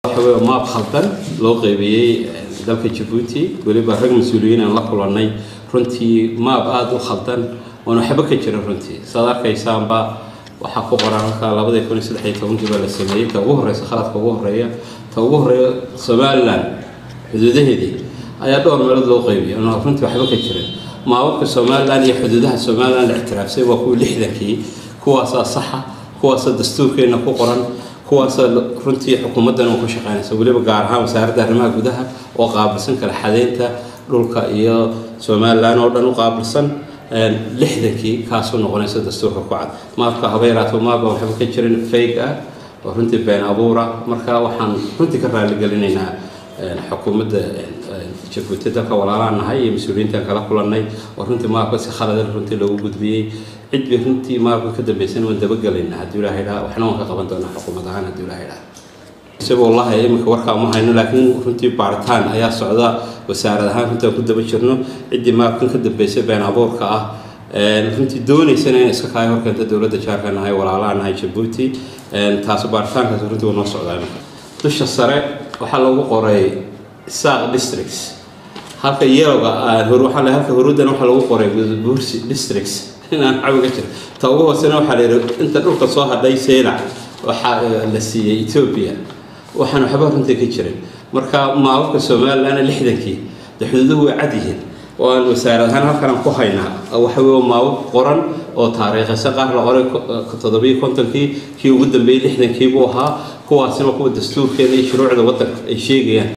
waxa weeye maab khaldan loo qeybiyey dalka jabuuti weliba rag mas-uuliyiin aan la kulannay runtii maab aada u khaldan oon waxba ka jirin runtii saad arkaysaanba waxaa ku qoran halkaa labadii kun iyo saddex iyo tobankii baa la sameeyey ta ugu horeysa khaladka ugu horeeya ta ugu horeeya somaliland xuduudaheedii ayaa dhowr meelood loo qeybiyay oon runtii waxba ka jirin maababka somaliland iyo xuduudaha somaliland la ictiraafsay waa kuwii lixdankii kuwaasaa saxa kuwaasaa dastuurkeenna ku qoran kuwaasa runtii xukuumaddan ku shaqeynaysa weliba gaar ahaan wasaaradda arrimaha gudaha oo qaabilsan kala xadeynta dhulka iyo somalilan oo dhan u qaabilsan lixdankii kaasuu noqonaysa dastuurka ku cad maabka haba yaraato maabba waxba ka jirin fayg ah oo runtii been abuura marka waxaan runtii ka raalligelinaynaa xukuumadda jabuuti dalka walaalaan nahay iyo mas-uuliyiintaan kala kulannay oo runtii maabka si khalada runtii loogu gudbiyey cid bay runtii maabka ka dambaysan waan dabagelaynaa haddii ilaahay dhaa waxna waan ka qaban doonaa xukuumad ahaan haddii ilaahay dhaa isaga wallahi iminka warkaa ma hayno laakiin runtii baaritaan ayaa socda wasaarad ahaan runtii aan ku daba jirno ciddii maabkan ka dambaysay been abuurka ah runtii doonaysana inay iska kaayo horkeenta dowladda jaarka nahay walaalaa nahay jabuuti taas baaritaankaas runtii waa noo socdaa iminka dusha sare waxaa lagu qoray saaq districts halka yelowga waxaa la halka huruudan waxaa lagu qoray bursi districts inaan cawiga jiro ta ugu hoosena waxaa la yidhi inta dhulka soo hadhay seylac waxaa la siiyey ethiopia waxaan waxba runtii ka jirin marka maababka somaliland lixdankii de xuduuduhu way cad yihiin oo aan wasaarad ahaan halkan aan ku haynaa waxa weye maabab qoran oo taariikhaysa qaar la qoray toddobiyo kontonkii kii ugu dambeeyey lixdankii buu ahaa kuwaasina kuwa dastuurkeena iyo shuruucda waddanka ay sheegayaan